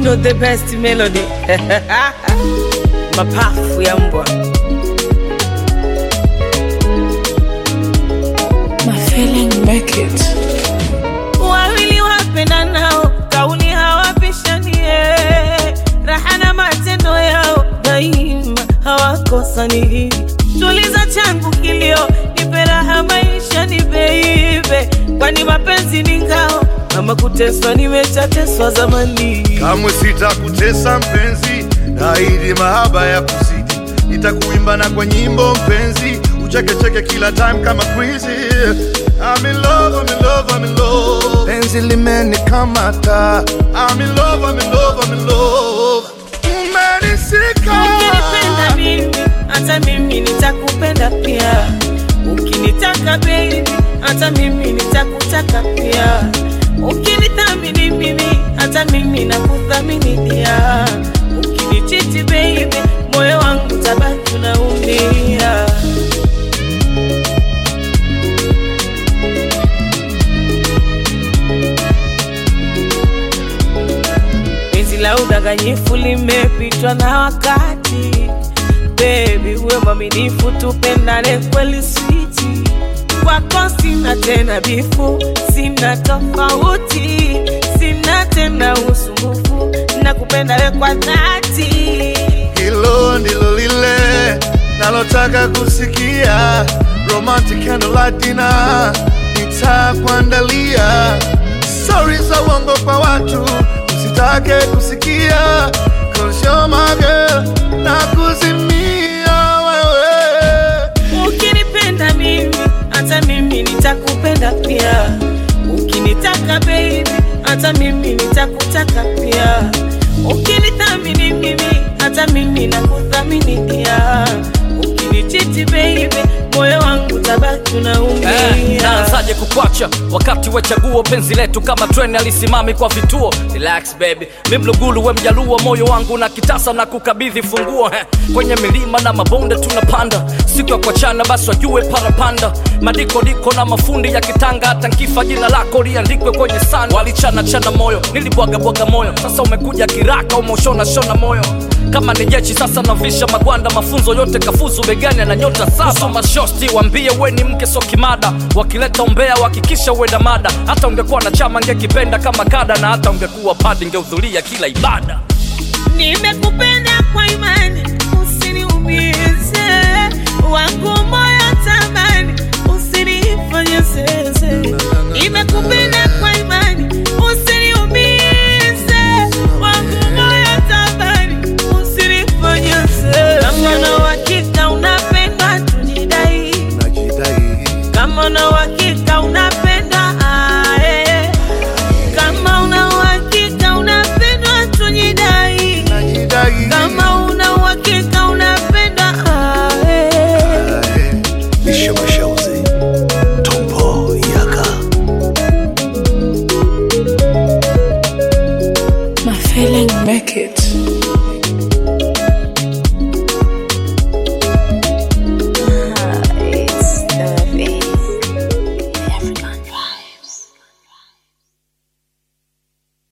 know the best melody mapafu ya mbwa My feeling make it. wawili wapendanao kauli hawapishanie raha na matendo yao daima hawakosani tuliza changu kilio nipe raha maisha ni beibe kwani mapenzi ni ngao ama kuteswa nimechateswa zamani kamwe sitakutesa mpenzi, naahidi mahaba ya kuzidi, nitakuimba na kwa nyimbo mpenzi, uchekecheke kila time kama crazy. I'm in love, I'm in love, I'm in love. Penzi limenikamata. I'm in love, I'm in love, I'm in love. Umenisika. ukinipenda mimi hata mimi nitakupenda pia ukinitaka baby hata mimi nitakutaka pia ukinithamini mimi hata mimi nakuthamini pia ukinichiti baby moyo wangu tabaki unaumia penzi la udanganyifu limepitwa na wakati bebi uwe mwaminifu tupendane kweli switi kwako sina tena bifu sina tofauti sina tena usumbufu na kupenda we kwa dhati Hilo ndilo lile nalotaka kusikia, romantic candlelight dinner nitakuandalia. Stori za uongo kwa watu usitake kusikia, cause you're my girl na kuzimia wewe. ukinipenda mimi hata mimi nitakupenda pia ukinitaka baby hata mimi nitakutaka pia ukinithamini mimi hata mimi nakuthamini pia ukinichiti baby moyo wangu tabaki Eh, unaumia naanzaje kukwacha wakati we chaguo penzi letu kama treni alisimami kwa vituo relax baby mi mlugulu we mjaluo moyo wangu na kitasa na kukabidhi funguo eh, kwenye milima na mabonde tunapanda siku ya kuachana basi wajue parapanda madikodiko na mafundi ya kitanga hata nkifa jina lako liandikwe kwenye sanda walichana chana moyo nilibwagabwaga moyo sasa umekuja kiraka umeushona shona moyo kama ni jeshi sasa navisha magwanda mafunzo yote kafuzu begani na nyota saba mashosti wambie we ni mke so kimada wakileta umbea wakikisha uenda mada hata ungekuwa na chama ngekipenda kama kada na hata ungekuwa padi ngehudhuria kila ibada nimekupenda kwa imani usiniumize wangu moyo tamani usinifanye zeze nimekupenda kwa imani usiniumize wangu moyo tamani usinifanye zeze kama na uhakika unapendwa tujidai Najidai, kama una uhakika unapenda ae. kama una uhakika unapendwa tujidai najidai. kama una uhakika unapenda ae. Bisho Mashauzi, Tompo Yaka. My feeling make it.